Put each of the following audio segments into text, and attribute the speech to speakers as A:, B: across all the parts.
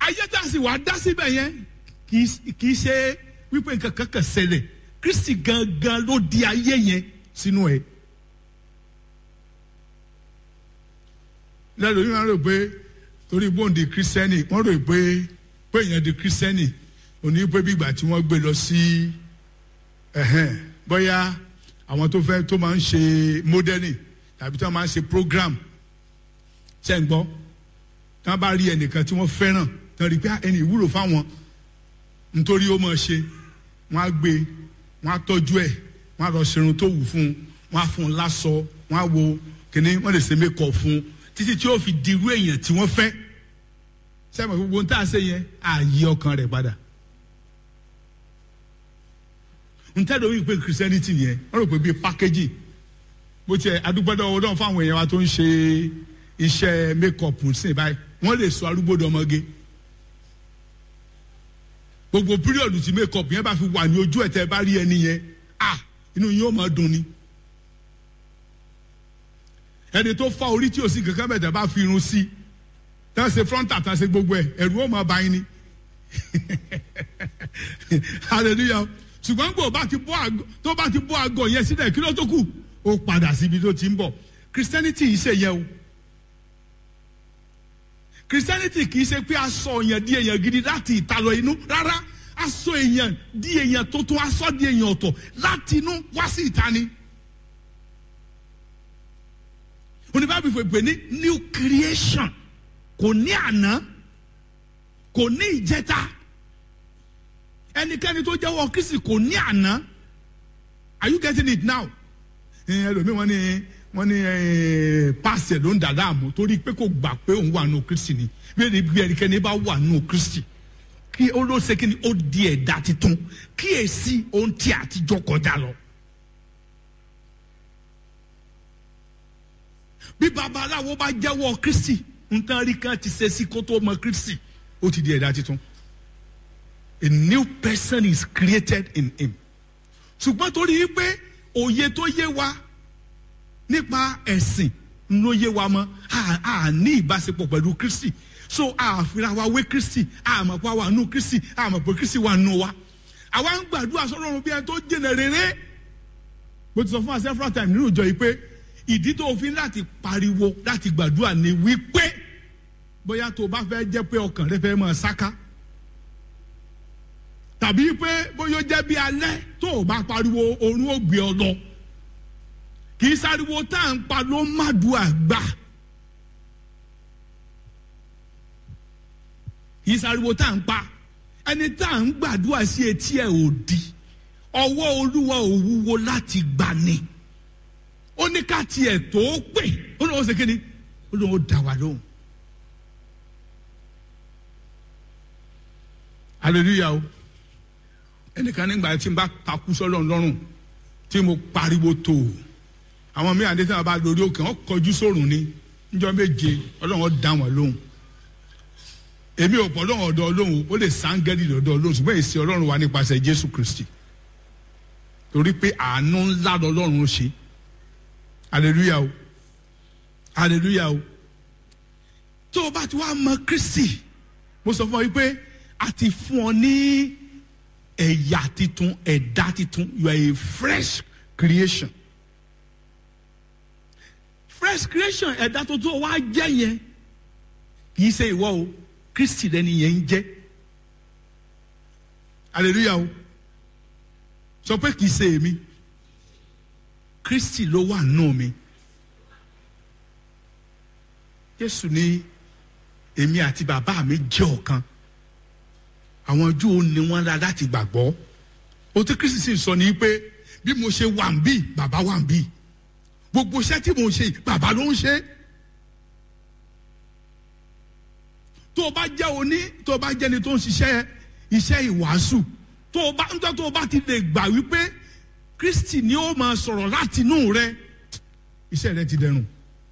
A: ayé tá a sì wá dá síbẹ̀ yẹn kì í ṣe wípé nǹkan kan kàn ṣẹlẹ̀ kristi gangan ló di ayé yẹn sínú ẹ̀. lẹ́nu yìí wọ́n rò pé torí bóńdì kírísítẹ́nì wọ́n rò pé pé èèyàn di kírísítẹ́nì òní pé bí ìgbà tí wọ́n gbé lọ sí ẹ̀hẹ́n bóyá àwọn tó fẹ́ tó máa ń ṣe mọ́dẹ́nì tàbí tó máa ń ṣe program ṣe ń gbọ́ tí wọ́n bá rí ẹnìkan tí wọ́n fẹ́ràn tí wọ́n rí pé ẹni ìwúlò fáwọn nítorí ó máa ṣe wọ́n á gbé wọ́n á tọ́jú ẹ̀ wọ́n á lọ ṣerun tó wù fún un wọ́n á fún un láṣọ wọ́n á wo kìnní wọ́n lè ṣe mékọ̀ fún un títí tí ó fi dirú èèyàn tí wọ́n fẹ́ sẹ́mi gbogbo ń tà ṣe yẹn ààyè ọkàn rẹ̀ padà n tẹ́ lórí pé christianity yẹn wọ́n rò pé bíi packaging bó tiẹ̀ adúgbòdò ọwọ́ náà fáwọn èèyàn wa tó ń ṣe iṣẹ́ make-up sí báyìí wọ́n lè sọ arúgbódò ọmọge gbogbo píríọ̀dù tí make-up yẹn bá fi wà ní ojú ẹ̀ tẹ́ bá rí ẹni yẹn ah inú yín ó máa dùn ni ẹni tó fa orí tí o sì kankan bẹ̀ tẹ́ bá fi irun sí tẹ́ ṣe frontal tẹ́ ṣe gbogbo ẹ̀ ẹ̀rù ó máa bá yín ni hallelujah ṣùgbọ́n gbò bá ti bọ́ àgọ́ tó bá ti bọ́ àgọ́ yẹn sílẹ̀ kí ló tó kù ó padà síbi tó ti ń bọ̀ christianity yìí ṣe yẹ o christianity kì í ṣe pé aṣọ èèyàn di èèyàn gidi láti ìta lọ inú rárá aṣọ èèyàn di èèyàn tuntun aṣọ di èèyàn ọ̀tọ̀ láti inú wá sí ìta ni. oníbàbí fèpè ní new creation kò ní àná kò ní ìjẹta ẹnikẹ́ni tó jẹ́wọ́ kristi kò ní àná are you getting it now? ẹlòmíì wọ́n ní wọ́n ní pàṣẹ ló ń dà láàmú torí pé kò gbà pé òun wà nù kristi ni bí ẹnikẹ́ni bá wà nù kristi kí ó ló ṣe kí ni ó di ẹ̀dá titun kí èsì ohun tí àtijọ́ kọjá lọ. bí babaláwo bá jẹ́wọ́ kristi nǹkan rí kan ti ṣe sí kó tó mọ kristi ó ti di ẹ̀dá titun a new person is created in him ṣùgbọ́n torí pé òye tó yé wa nípa ẹ̀sìn ló yé wa mọ́ a ní ìbáṣepọ̀ pẹ̀lú kristi so àfihàn wa wé kristi àmọ̀ pé wà nù kristi àmọ̀ pé kristi wà nù wa àwa ń gbàdúrà sọ́dọ̀ bí ẹni tó jìnà rere bó ti sọ fún wa several times nínú ìjọ yìí pé ìdí tó fi láti pariwo láti gbàdúrà ni wípé bóyá tó o bá fẹ́ jẹ́ pé ọkàn rẹ fẹ́ máa sáká tàbí pé bóyá ó jẹ́ bí alẹ́ tó o bá pariwo orun ó gbé ọ lọ kì í sáriwo tá à ń pa ló má du àgbà kì í sáriwo tá à ń pa ẹni tá à ń gbàdúrà sí etí ẹ̀ ò di ọwọ́ olúwa ò wúwo láti gbà ni ó ní ká tiẹ̀ tó pè ó ní wọ́n ṣe kíni ó ní wọ́n dá wa lóhùn. hallelujah o ẹnìkan nígbà tí n bá takú sọ́lọ́run lọ́rùn tí mo pariwo tó o àwọn mí àdé tí wọn bá lórí òkè wọn kọjú sórùn ni níjọ́ méje Ọlọ́run dá wọn lóhùn èmi ò pọ̀ lọ́wọ́ ọ̀dọ̀ Ọlọ́run ó lè sáńgẹ́lì lọ́dọ̀ Ọlọ́run ṣùgbọ́n èsì Ọlọ́run wà nípasẹ̀ Jésù Kristi torí pé àánú ńlá lọ́lọ́run ṣe hallelujah o hallelujah o tó o bá ti wá mọ Kristi mo sọ fún ọ wípé a ti fún ọ ní ẹ̀yà titun ẹ̀dá titun you are a fresh creation fresh creation ẹ̀dá tuntun wa jẹ́ yẹn kì í ṣe ìwọ o Kristi lẹni yẹn ń jẹ́ hallelujah o sọ pé kì í ṣe èmi Kristi ló wà nù mí Jésù ní èmi àti bàbá mi jẹ́ ọ̀kan àwọn Júù ní wọ́n la láti gbàgbọ́ o tí Kristi sì sọ ní pé bí mo ṣe wà ń bí bàbá wà ń bí gbogbo iṣẹ́ tí mo ń ṣe bàbá ló ń ṣe tó o bá jẹ́ oní tó o bá jẹ́ni tó ń ṣiṣẹ́ iṣẹ́ ìwàásù tó o bá ń tọ́ tó o bá ti lè gbà wípé Kristi ni ó máa sọ̀rọ̀ láti inú rẹ iṣẹ́ rẹ ti dẹrùn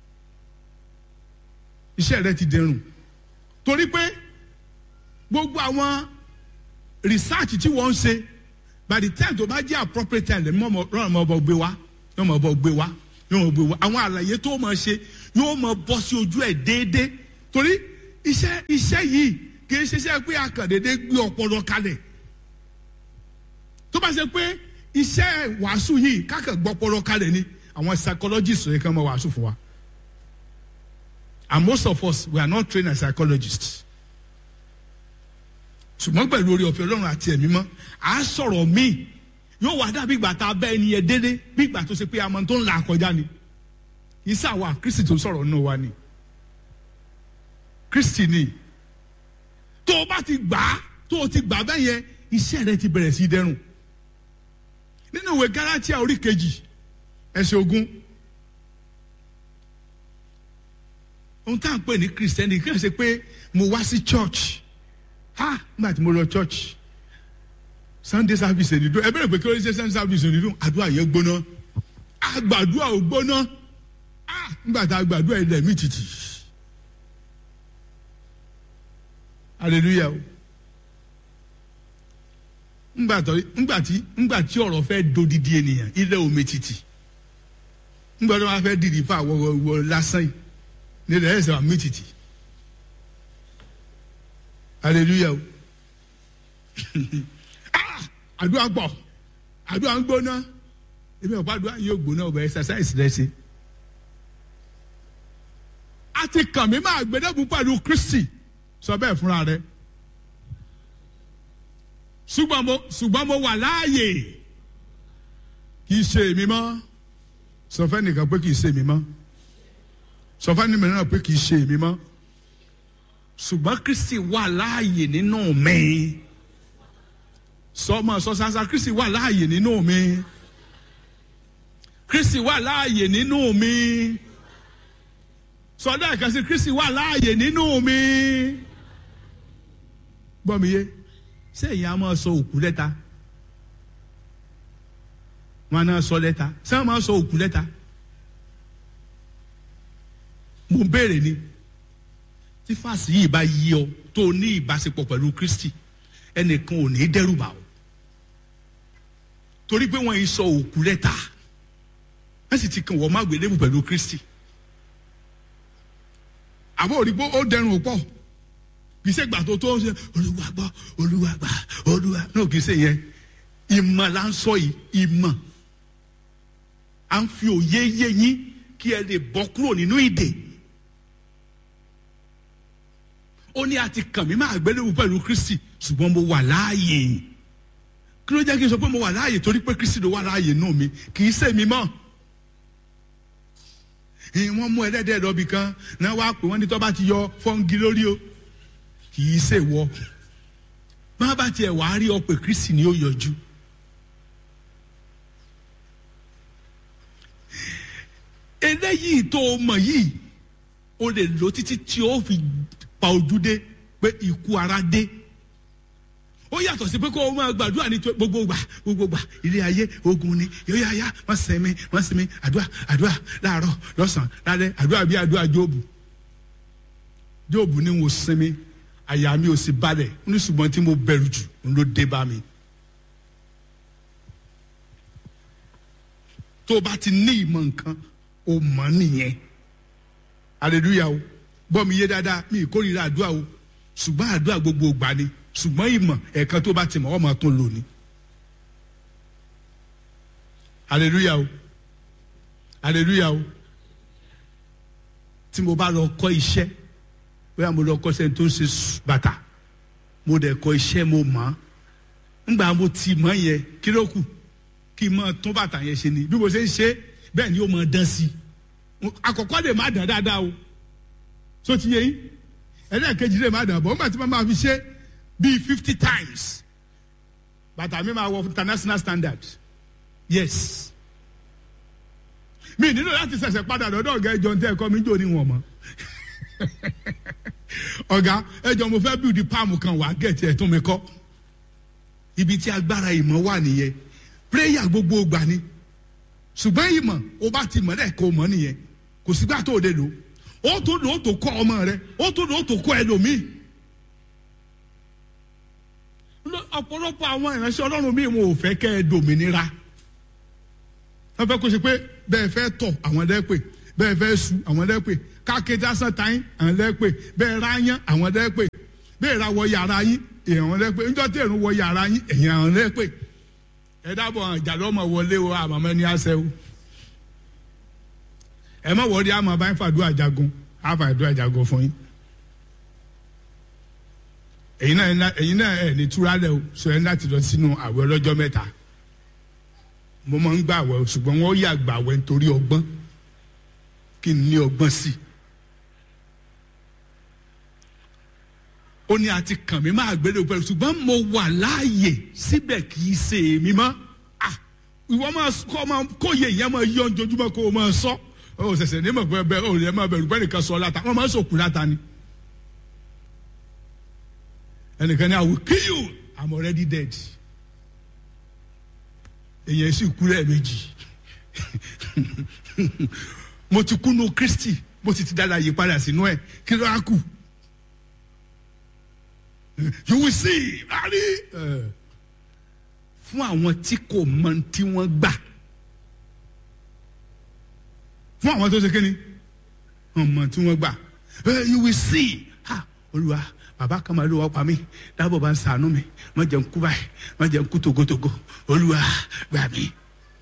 A: iṣẹ́ rẹ ti dẹrùn torí pé gbogbo àwọn research tí wọ́n ń ṣe by the time tó bá jẹ́ appropriate time lẹ́nu mọ́ ọmọ ọgbẹ́ wa yóò mọ̀ ọbọ̀ gbé wa yóò mọ̀ gbé wa àwọn àlàyé tó mọ̀ ṣe yóò mọ̀ bọ́ sí ojú ẹ̀ déédéé torí iṣẹ́ iṣẹ́ yìí kì í ṣiṣẹ́ pé akàndédé gbé ọpọlọ kalẹ̀ tó bá ṣe pé iṣẹ́ wàásù yìí kákà gbọ́ ọpọlọ kalẹ̀ ni àwọn psychologists yẹ kàn máa wàásù fún wa and most of us we are not trained as psychologists ṣùgbọ́n pẹ̀lú orí ọ̀fẹ́ ọlọ́run àti ẹ̀mí mọ́ à á sọ̀rọ̀ míì yóò wá dàbí ìgbà tá a bẹ́ ẹni yẹn dédé bí ìgbà tó ṣe pé àmọ́ tó ń la àkọjá ni kì í sàwà kristi tó sọ̀rọ̀ nínú wa ni kristi ni tó o bá ti gbà á tó o ti gbà á bẹ́ẹ̀ yẹn iṣẹ́ rẹ ti bẹ̀rẹ̀ sí í dẹrùn nínú ìwé galatia orí kejì ẹsẹ̀ ogún ohun tá à ń pè ní kristẹni kí n ṣe pé mo wá sí church ha nígbà tí mo lọ church sunday service ẹni dún ẹ bẹ̀rẹ̀ pé kí ló ń ṣe sunday service ẹni dún àdúrà yẹn gbóná àgbàdúrà ò gbóná ah nígbà tá a gbàdúrà ẹ̀ lẹ́mí títì hallelujah o ngbà tó ngbà tí ngbà tí ọ̀rọ̀ fẹ́ dodidi ènìyàn ilẹ̀ omi títì ngbà tó wọ́n fẹ́ dìdì fún àwọ̀ wọ̀ lásán yìí nílẹ̀ ẹ̀ sọ̀rọ̀ mi títì hallelujah o ah àdúrà gbọ́ àdúrà ń gbóná èmi ọ̀pá àdúrà yóò gbóná ọ̀bẹ exercise rẹ ṣe a ti kàn mí máa gbẹdẹ́gùn pẹ̀lú kristi sọ bẹ́ẹ̀ fúnra rẹ ṣùgbọ́n mo ṣùgbọ́n mo wà láàyè kì í ṣe èmi mọ́ sọ fẹ́ nìkan pé kì í ṣe èmi mọ́ sọ fẹ́ nìkan náà pé kì í ṣe èmi mọ́ ṣùgbọ́n kristi wà láàyè nínú mi sọmọ sọ sansa kristi wà láàyè nínú mi kristi wà láàyè nínú mi sọdọ ìkànsí kristi wà láàyè nínú mi gbọ́ mi yé sẹ́yìn a máa sọ òkú lẹ́ta wọn náà sọ lẹ́ta sẹ́yìn a máa sọ òkú lẹ́ta mo béèrè ni tí fàṣì yìí bá yí ọ tó o ní ìbáṣepọ̀ pẹ̀lú kristi ẹnìkan ò ní dẹ́rù bà ọ́ torí pé wọ́n yìí sọ òkú lẹ́ta wọ́n sì ti kàn wọ́n má gbélébù pẹ̀lú kristi àbọ̀ òrìgbó ó dẹrùn pọ̀ kì í ṣe gbà tó tó ń ṣe olúwa gbọ́ olúwa gbà olúwa náà kì í ṣe yẹn ìmọ̀ là ń sọ yìí ìmọ̀ à ń fi òye yé yín kí ẹ lè bọ́ kúrò nínú ìdè ó ní àti kàn mí máa gbélébù pẹ̀lú kristi ṣùgbọ́n mo wà láàyè kí ló jẹ́ kí n sọ pé mo wà láàyè torí pé kristi ló wà láàyè nù mí kì í ṣe mi mọ́ wọ́n mú ẹlẹ́dẹ̀ lọ́bì kan náà wá pé wọ́n ní tó bá ti yọ fọ́ngi lórí o kì í ṣe wọ má bá tiẹ̀ wàá rí ọ pé kristi ni ó yọjú. eléyìí tó o mọ̀ yìí o lè lò títí tí o fi pa ojú dé pé ikú ara dé ó yàtọ̀ sí pé kó o máa gbàdúrà ní gbogbo gbà gbogbo gbà ilé ayé ogun ni yóò yá yá wọ́n sinmi wọ́n sinmi àdúrà àdúrà láàárọ̀ lọ́sàn-án lálẹ́ àdúrà bí àdúrà jóòbù jóòbù ni mo sinmi àyà mi ò sì balẹ̀ ní ṣùgbọ́n tí mo bẹ̀rù jù ń ló dé bá mi. tó o bá ti ní ìmọ̀ nǹkan o mọ̀ nìyẹn hallelujah o gbọ́ mi yé dáadáa mi ìkórìíra àdúrà o ṣùgbọ́n àdúrà gbogbo gbà ni ṣùgbọ́n ìmọ̀ ẹ̀ẹ̀kan tó bá ti mọ̀ ọ́ máa tún lò ní. hallelujah o hallelujah o tí mo bá lọ kọ́ iṣẹ́ bóyá mo lọ kọ́ iṣẹ́ tó ń ṣe bàtà mo dẹ̀ kọ́ iṣẹ́ mo mọ̀ ọ́ ńgbà mo ti mọ̀ yẹn kí ló kù kí n máa tún bàtà yẹn ṣe ni bí mo ṣe ń ṣe bẹ́ẹ̀ ni ó máa dán sí i àkọ́kọ́ lè má dán dáadáa o so ti yẹ yín ẹlẹ́ẹ̀kejì lè má dán bọ́ nígbà tí wọ́n máa fi ṣe bíi fifty times bàtà mi máa wọ international standard yes mi nílò láti ṣẹ̀ṣẹ̀ padà lọ́dọ̀ ọ̀gá ẹjọ́ ní ẹ̀kọ́ mi jò ní wọn mọ́ ọ̀gá ẹjọ́ mo fẹ́ bíi páàmù kan wà gẹ̀ẹ́tì ẹ̀ tún mi kọ́ ibi tí agbára ìmọ̀ wà nìyẹn prayer gbogbo gbà ni ṣùgbọ́n ìmọ̀ o bá ti mọ̀ lẹ́ẹ̀kọ́ mọ̀ nìyẹn kò sígbà tó o lè lò ó tó lò ó tó kọ́ ọmọ rẹ ó tó lò ó tó kọ́ ẹlòmíì ọ̀pọ̀lọpọ̀ àwọn ìránṣẹ́ ọlọ́run míì wọn ò fẹ́ kẹ́ ẹ dòmìnira wọ́n fẹ́ kó ṣe pé bẹ́ẹ̀ fẹ́ tọ̀ àwọn lẹ́pẹ̀ bẹ́ẹ̀ fẹ́ su àwọn lẹ́pẹ̀ kákété asán táyín àwọn lẹ́pẹ̀ bẹ́ẹ̀ ráyán àwọn lẹ́pẹ̀ bẹ́ẹ̀ ra wọ yàrá yín èèyàn lẹ pé njọ́ tí èrún wọ yàrá yín èèyàn lẹ pé ẹ dábọ̀ ìjàdọ́mọ̀ wọlé o àmọ́mọ́ ní àṣẹ o ẹ mọ̀ wọ́ọ́dí àmọ́ bá ń fàdúrà jagun á fàdúrà jagun fún yín èyí náà èyí náà ẹ ní túra lẹ o sọ ẹ láti lọ sínú àwẹ̀ ọlọ́jọ́ mẹ́ta mo máa ń gbà àwẹ̀ o ṣùgbọ́n wọ́n yà gbà àwẹ̀ nítorí ọgbọ́n kí n ní ọgbọ́n sí i. ó ní àti kàn mí máa gbélé pẹ̀lú ṣùgbọ́n mo wà láàyè síbẹ̀ kì í ṣe èmi mọ́ ìwọ máa kọ́ máa kóye ìyẹn máa yọ ojoojúmọ́ kó o máa sọ ọ ṣẹ̀ṣẹ̀ ní mọ̀ pé bẹ́ẹ̀ ò lè máa bẹ̀rù pé nìkan sọ láta wọ́n máa ń sòkù láta ni ẹnìkan ní I will kill you I'm already dead èyàn sì kú lẹ́ẹ̀mejì mo ti kú nu Kristi mo ti ti dára yí padà sínú ẹ̀ kí ló á kù you will see ari fún àwọn tí kò mọ tí wọ́n gbà fún àwọn tó ṣe kí ni ọmọ tí wọ́n gbà you will see ha olúwa bàbá kan máa ló wá pa mí dábọ̀ bá ń sànú mi má jẹ́ ń kú báyìí má jẹ́ ń kú togotogo olúwa gbà mí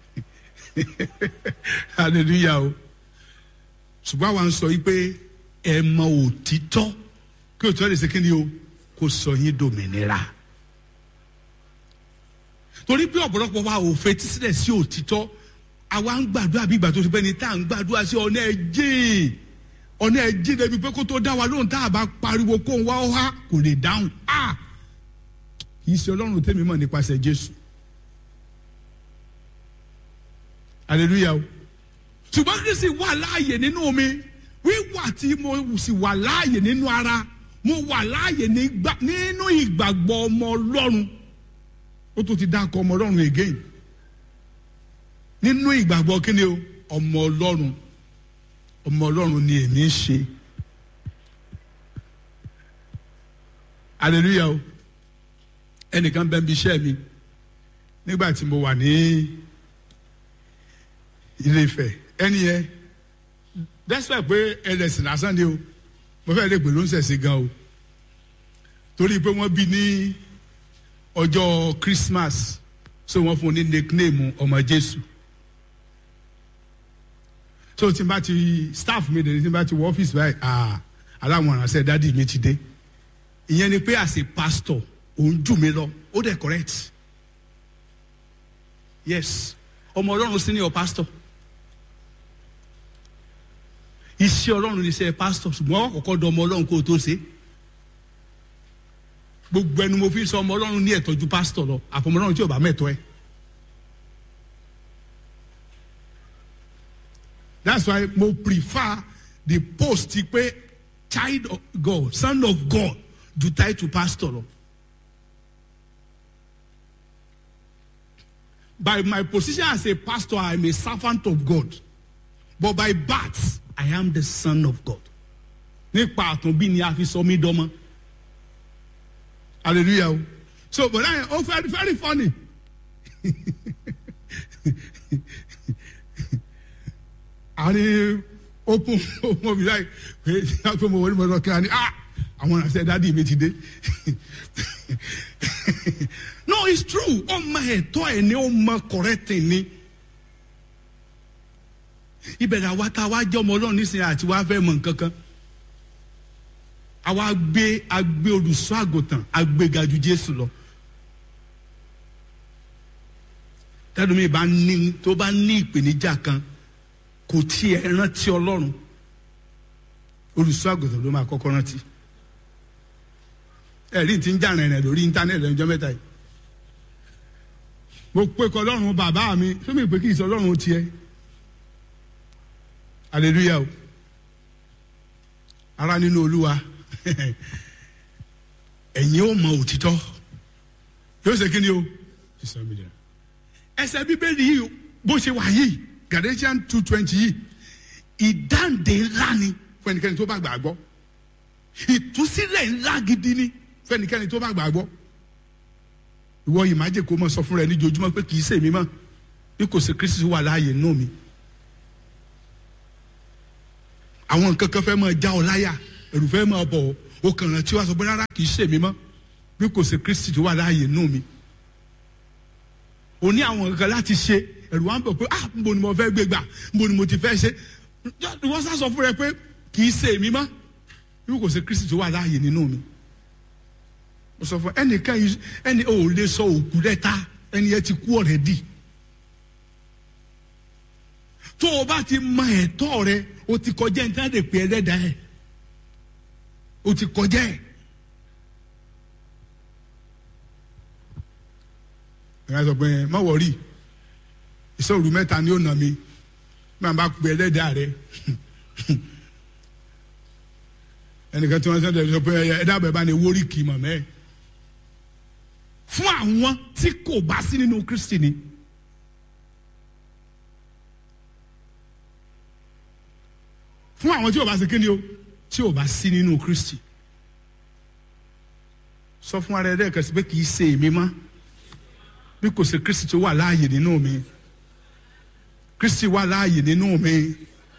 A: hallelujah o ṣùgbọ́n àwa ń sọ yìí pé ẹ mọ òtítọ́ kí òtítọ́ lè ṣe kí ni o kó sọ yín dòmìnira torí pé ọ̀pọ̀lọpọ̀ wa ò fetí sílẹ̀ sí òtítọ́ àwa ń gbàdúrà bí ìgbà tó ti pẹ́ ni tá à ń gbàdúrà sí ọ̀nà ẹ̀jẹ̀ ọ̀nà ẹ̀jẹ̀ débi pé kó tó dá wa lóhùn tá a bá pariwo kó ń wá ó há kò lè dáhùn á kì í ṣe ọlọ́run tẹ́mi mọ̀ nípasẹ̀ Jésù hallelujah o ṣùgbọ́n Kristi wà láàyè nínú mi wíwà tí mo sì wà láàyè nínú ara mo wà láàyè nínú ìgbàgbọ́ ọmọ ọlọ́run ó tún ti dákọ̀ ọmọ ọlọ́run again nínú ìgbàgbọ́ kíni o ọmọ ọlọ́run ọmọ ọlọ́run ni èmi ń ṣe hallelujah o ẹnìkan bẹ́ẹ̀ bí iṣẹ́ mi nígbà tí mo wà ní ilé Ifẹ̀ ẹni yẹn despite pé ẹlẹ́sìn lásán ni o mo fẹ́ lè pè ló ń ṣẹ̀ṣẹ̀ gan o torí pé wọ́n bí ní ọjọ́ Christmas so wọ́n fún un ní nickname ọmọ Jésù so tí n bá ti staff mi dẹ̀ tí n bá ti wọ ọ́fíìsì báyìí ah aláwọn aránṣẹ́ dádì mi ti dé ìyẹn ni pé as a pastor òun jù mí lọ ó dẹ̀ correct yes ọmọ Ọlọ́run senior pastor iṣẹ́ ọlọ́run ní iṣẹ́ pásítọ̀ ṣùgbọ́n wọ́n kọ́kọ́ dọ̀ ọmọ ọlọ́run kó o tó ṣe gbogbo ẹnu mo fi sọ ọmọ ọlọ́run ní ẹ̀tọ́ ju pásítọ̀ lọ àfọmọ ọlọ́run tí ò bá mẹ́tọ́ ẹ. that's why mo prefer the post pé child of God son of God ju title pastor lọ. by my position as a pastor I am a servant of God but by birth I am the son of God. Nípa àtúnbí ni a fi sọ mí dọ́mọ. Hallelujah o. So but I oh very very funny. Àní open open omi láì pé pé mo wọlé mo lọ kí a ní ah àwọn àṣẹ dádì mi ti dé. No it's true ọmọ ẹ̀tọ́ ẹ̀ ni ọmọ correct ni ìbẹ̀rẹ̀ àwa tá a wá jẹ́ ọmọ ọlọ́run nísìnyí àti wá fẹ́ mọ̀ nǹkan kan àwa gbé agbé olùṣọ́ àgùntàn agbéga ju Jésù lọ tẹ́lómi bá ní tó bá ní ìpèníjà kan kò tiẹ̀ rántí ọlọ́run olùṣọ́ àgùntàn ló máa kọ́kọ́ rántí ẹ̀rí ti ń jà rìnrìn lórí íńtánẹ́ẹ̀tì lọ́jọ́ mẹ́ta yìí mo pe kọ́ ọlọ́run bàbá mi sómi ìpè kì í sọ ọlọ́run tiẹ̀ hallelujah o ara nínú olúwa ẹ̀yin ó mọ òtítọ́ yóò ṣe kí ni o ẹsẹ̀ bíbélì yìí bó ṣe wà yìí Galatians two twenty yìí ìdáǹdè ńlá ni fún ẹnikẹ́ni tó bá gbàgbọ́ ìtúsílẹ̀ ńlá gidi ni fún ẹnikẹ́ni tó bá gbàgbọ́ ìwọ yìí má jẹ́ kó mọ̀ sọ fún rẹ níjojúmọ́ pé kì í ṣèmi mọ́ bí kò sí Kristi wà láàyè nù mí àwọn nǹkan kan fẹ́ máa já ọ láyà ẹ̀rù fẹ́ máa bọ̀ o kàn rántí wá sọ pé rárá kì í ṣe mi mọ́ bí kò ṣe kristi tó wà láàyè nù mí o ní àwọn nǹkan láti ṣe ẹ̀rù wa ń bọ̀ pé ah nbo ni mo fẹ́ gbé gbà nbo ni mo ti fẹ́ ṣe wọ́n sá sọ fún rẹ pé kì í ṣe mi mọ́ bí kò ṣe kristi tó wà láàyè nínú mi mo sọ fún ẹnìkan yìí ẹni ò lè sọ òkú lẹ́ta ẹni yẹn ti kú ọ̀rẹ́dì tó o bá ti mọ ẹ̀tọ́ rẹ o ti kọjá ẹni tí wọ́n lè pè é lẹ́dàá ẹ̀ o ti kọjá ẹ̀. ìyá sọ pé má wọrí ìṣòro mẹ́ta ni ó nà mí máa bá pè é lẹ́dàá rẹ ẹnìkan tí wọ́n sọ pé ẹ dábàá bá ní wórí kì í mọ̀ mẹ́ẹ̀ fún àwọn tí kò bá sí nínú kristi ni. fún àwọn tí ò bá sí kíni o tí ò bá sí nínú kristi. sọ fún ara ẹ dẹ́ẹ̀kan sí pé kì í ṣe èmi mọ́ bí kò sí kristi tó wà láàyè nínú mi kristi wà láàyè nínú mi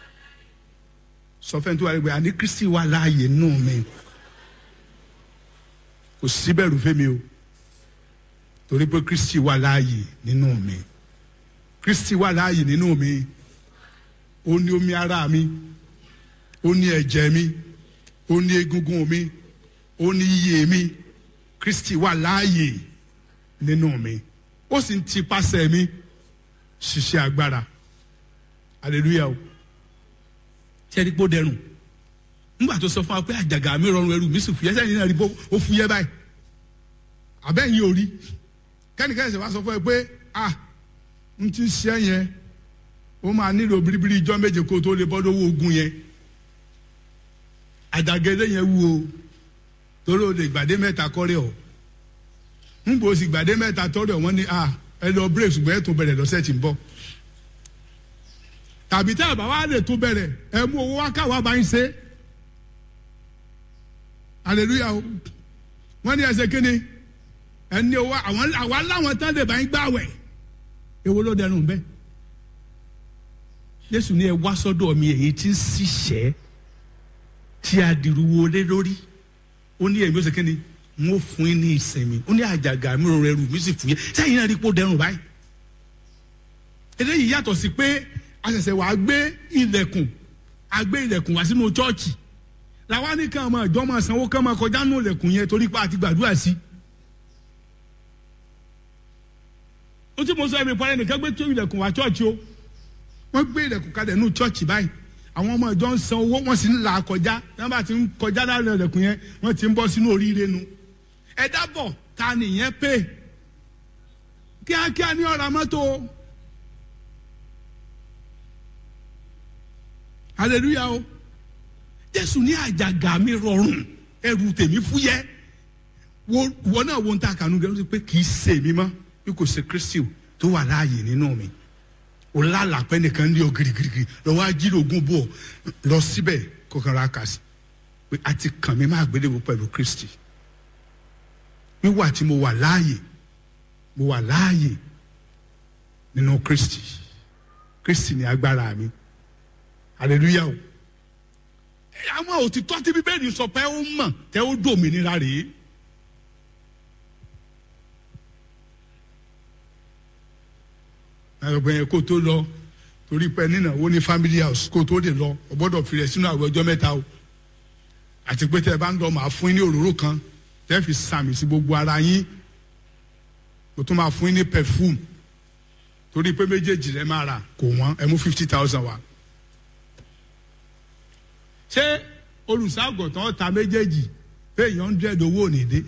A: sọ fẹ́ni tó wà lẹ́gbẹ̀ẹ́ àní kristi wà láàyè nínú mi kò síbẹ̀rù fẹ́mi o torí pé kristi wà láàyè nínú mi kristi wà láàyè nínú mi ó ní omi ara mi ó ní ẹ̀jẹ̀ mi ó ní egungun mi ó ní iye mi kristi wà láàyè nínú mi ó sì ń ti pàṣẹ mi ṣiṣẹ́ agbára hallelujah o sẹ́ni pé ó dẹrùn nígbà tó sọ fún wa pé àjàgà mi rọrùn ẹrù mi sì fúyẹ́ sẹ́yìn náà rí bó ó fúyẹ́ báyìí àbẹ́yìn ò rí kẹ́nìkẹ́nì sọ wá sọ fún ẹ pé ah n ti ṣe yẹn ó máa nílò biribiri ijọ́ méje kó tó lè bọ́ lówó ogun yẹn àjàgẹ́lẹ́ yẹn wú o torí o lè gbàdé mẹ́ta kọ́rẹ́ ọ̀ ń bò sì gbàdé mẹ́ta tọ́rẹ́ ọ̀ wọ́n ní ah ẹ lọ break ṣùgbọ́n ẹ tún bẹ̀rẹ̀ lọ́sẹ̀ tí ń bọ̀ tàbí tẹ́ ẹ bá wà lè tún bẹ̀rẹ̀ ẹ mú owó wá káwá bá ń ṣe hallelujah o wọ́n ní ẹsẹ̀ kínní ẹni owó àwọn àwa láwọn tán lè bá ń gbàwẹ̀ èwo ló dẹrùn bẹ́ẹ̀ Jésù ní ẹ wá sọ́dọ̀ mi èyí tí ń ṣiṣẹ́ tí a dìrú wọlé lórí ó ní èmi ó ṣe kínní n ó fún yín ní ìsinmi ó ní àjàgà mi rọrùn ẹrù mi sì fún yín sẹ́yìn náà rí pé ó dẹrùn báyìí eléyìí yàtọ̀ sí pé àṣẹ̀ṣẹ̀ wàá gbé ilẹ̀kùn àgbé ilẹ̀kùn wá sínú chọ́ọ̀chì làwa ní kàn máa jọ́ máa sanwó kàn máa kọjá nù ilẹ̀kùn yẹn torí pé a ti gbàdúrà sí. ó tí mo sọ ẹ̀mí parẹ́ nìkan gbé tó ilẹ̀kùn wá chọ́ọ̀chì o wọ́n gbé ilẹ̀kùn kalẹ̀ nù chọ́ọ̀chì báyìí àwọn ọmọ ìjọ ń san owó wọ́n sì ń là kọjá wọ́n bá ti ń kọjá láàrin ilẹ̀kùn yẹn wọ́n ti ń bọ́ sínú oríire nu ẹ dábọ̀ ta nìyẹn pé kíákíá ní ọ̀rọ̀ mọ́tò hallelujah o jésù ní àjàgà mi rọrùn ẹrù tèmi fúyẹ́ wọ́n náà wo ń ta kànú gẹ́gẹ́ pé kì í ṣe mi mọ́ bí kò ṣe kristi tó wà láàyè nínú mi o lálàpẹ́ nìkan ní o girigirigi lọ́wọ́ ajílógún bò lọ síbẹ̀ kọkàn ra kà sí pé a ti kàn mí máa gbéléwò pẹ̀lú kristi wíwà tí mo wà láàyè mo wà láàyè nínú kristi kristi ní agbára mi hallelujah o àwọn òtítọ́ tí bíbélì sọ pé ó mọ̀ tẹ́ ó dòmìnira rèé. ẹgbẹ́ yẹn kó tó lọ torí pé nínáwó ní family house kó tó lè lọ ọ gbọ́dọ̀ fi rẹ̀ sínú àwọn ọjọ́ mẹ́ta o àti pé tẹ́ ẹ bá ń lọ màá fún yín ní òróró kan tẹ́ fi sàmì sí gbogbo ara yín mo tún máa fún yín ní perfume torí pé méjèèjì rẹ máa rà kò wọ́n ẹ mú fifty thousand wá ṣé olùṣàgọ̀tàn ta méjèèjì pé èèyàn hundred owó ò ní dé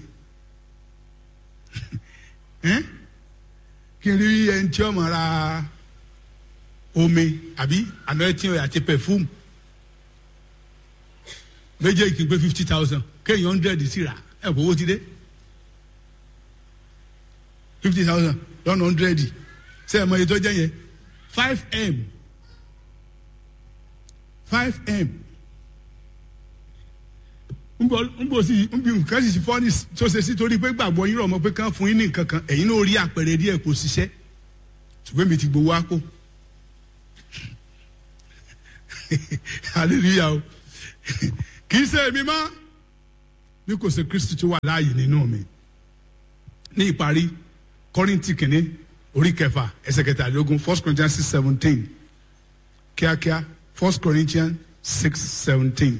A: kí n rí ẹni tí ọmọ ra omi àbí anointing oil àti perfume méjèèjì kì í pé fifty thousand kéèyàn hundred sí ra ẹ kò owó ti dé fifty thousand lọ́nà hundred ṣé ẹ mọ iye tó jẹ́ yẹn five m five m nbọ sí nbí nǹkan sì fọ́ ní tó ṣe sí torí pé gbàgbọ́ yín rọ̀ mọ́ pé kán fún yín ní nǹkan kan ẹ̀yin náà rí àpẹẹrẹ díẹ̀ kò ṣiṣẹ́ ṣùgbọ́n mi ti gbowó àpò hallelujah o kì í ṣe èmi mọ́ bí kò sí kristi tó wà láàyè nínú mi ní ìparí kọ́rìntì kìíní orí kẹfà ẹsẹ̀ kẹtàlélógún first corinthians six seventeen kíákíá first corinthians six seventeen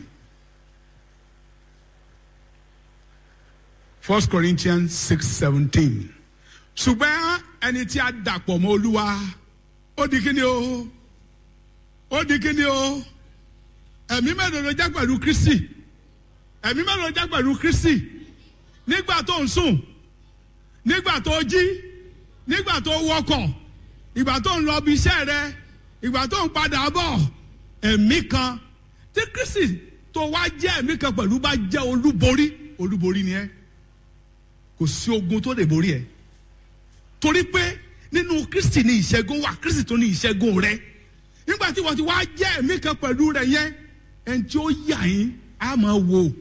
A: first corinthians six seventeen ṣùgbọ́n ẹni tí a dàpọ̀ mọ́ olúwa ó di kíni o ó di kíni o ẹ̀mí mélòó ló já pẹ̀lú kristi ẹ̀mí mélòó ló já pẹ̀lú kristi nígbà tó ń sùn nígbà tó jí nígbà tó wọkọ̀ ìgbà tó ń lọ bí iṣẹ́ rẹ ìgbà tó ń padà bọ̀ ẹ̀mí kan tí kristi tó wá jẹ́ ẹ̀mí kan pẹ̀lú bá jẹ́ olúborí olúborí ni ẹ́ kò sí ogun tó lè borí ẹ̀ torí pé nínú kristi ni ìṣẹ́gun wà kristi tó ní ìṣẹ́gun rẹ nígbà tí wọ́n ti wá jẹ́ ẹ̀mí kan pẹ̀lú rẹ yẹn ẹni tí ó yà yín á máa wò.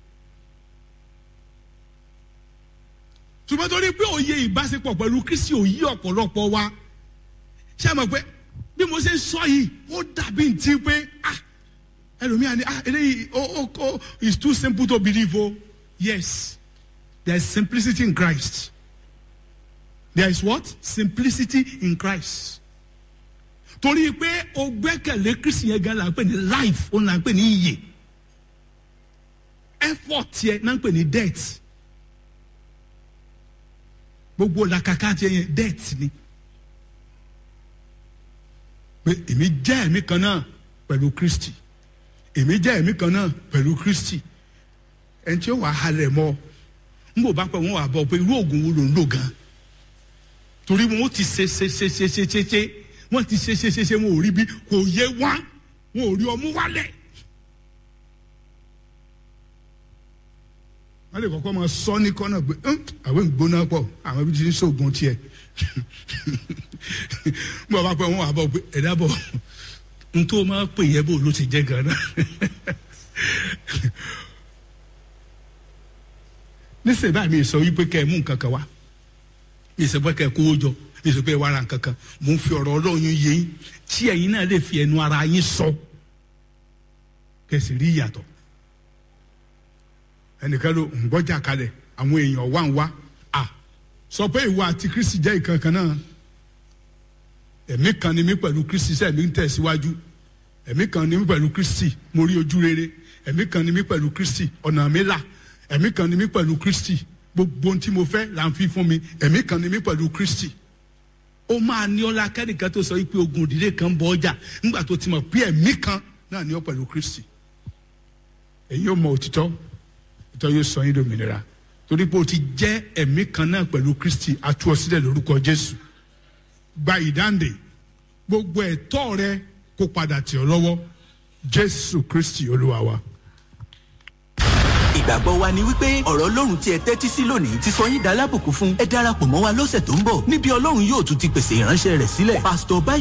A: ṣùgbọ́n torí pé òye ìbáṣepọ̀ pẹ̀lú kristi ò yí ọ̀pọ̀lọpọ̀ wa ṣé ẹ mọ̀ pé bí mo ṣe sọ yìí ó dàbí ntí pé ah ẹlòmíà ni ah eléyìí oh oh oh it's too simple to believe o yes there is simplicity in Christ there is what simplicity in Christ torí pé o gbẹ́kẹ̀lé kristi yẹn gan la ń pè ní life ó là ń pè ní iyè effort yẹn náà ń pè ní death gbogbo làkàkà tiẹ̀ yẹn death ni pé èmi jẹ́ ẹ̀mí kan náà pẹ̀lú kristi èmi jẹ́ ẹ̀mí kan náà pẹ̀lú kristi ẹni tí ó wà halẹ̀ mọ́ n bò bá pẹ́ wọ́n wà bọ̀ pé irú oògùn wo ló ń lò gan torí wọn ti ṣe ṣe ṣe ṣe ṣe ṣe ṣe wọ́n ti ṣe ṣe ṣe ṣe wọn ò rí bí kò yé wá wọn ò rí ọmú wálẹ̀. wọ́n lè kọ́kọ́ máa sọ ní kọ́nà pé àwọn ìgbóná pọ̀ àwọn ibi tí ń ṣoògùn tiẹ̀ bọ́ bá pẹ́ wọ́n wà bọ̀ pé ẹ̀dá bọ̀ n tó máa pè yẹ bó ló ti jẹ́ gan-an. nísìnyí báyìí mi sọ wípé kẹ́ ẹ mú nǹkan kan wá mi sọ pé kẹ́ ẹ kówó jọ mi sọ pé ẹ wá ra nǹkan kan mo ń fi ọ̀rọ̀ ọlọ́run yé yín tí ẹ̀yin náà lè fi ẹnu ara yín sọ kẹsì rí ìyàtọ̀ ẹnìkan ló ń gbọ́jà kalẹ̀ àwọn èèyàn wá ń wá à sọ pé ìwọ àti kristi jẹ́ ìkan kan náà ẹ̀mí kan ni mí pẹ̀lú kristi sẹ́ẹ̀mí ń tẹ̀síwájú ẹ̀mí kan ni mí pẹ̀lú kristi mo rí ojú rere ẹ̀mí kan ni mí pẹ̀lú kristi ọ̀nà mi là ẹ̀mí kan ni mí pẹ̀lú kristi gbogbo ohun tí mo fẹ́ là ń fi fún mi ẹ̀mí kan ni mí pẹ̀lú kristi ó máa ní ọlá kẹ́nìkan tó sọ pé ogun òdìdé kan bọ ọjà nígbà tó ti mọ̀ pé ẹ̀mí kan náà ní ọ pẹ̀lú kristi èyí yóò mọ òtítọ́ òtítọ́ yóò sọ yín lómìnira torí pé o ti jẹ́ ẹ̀mí kan náà pẹ̀lú kristi atú ọ sílẹ̀ lórúkọ jésù gba ìdáǹdè gbogbo ẹ̀tọ́ rẹ kó padà tì ọ́ lọ́wọ́ jésù kristi olúwa wa.
B: ìgbàgbọ́ wa ni wípé ọ̀rọ̀ ọlọ́run tí ẹ tẹ́tí sí lónìí ti sọ yín dalábùkún fún ẹ darapọ̀ mọ́ wa lọ́sẹ̀ tó ń bọ̀ níbi ọlọ́run yóò tún ti pèsè ìránṣẹ́ rẹ̀ sílẹ̀ pásítọ̀ báyìí.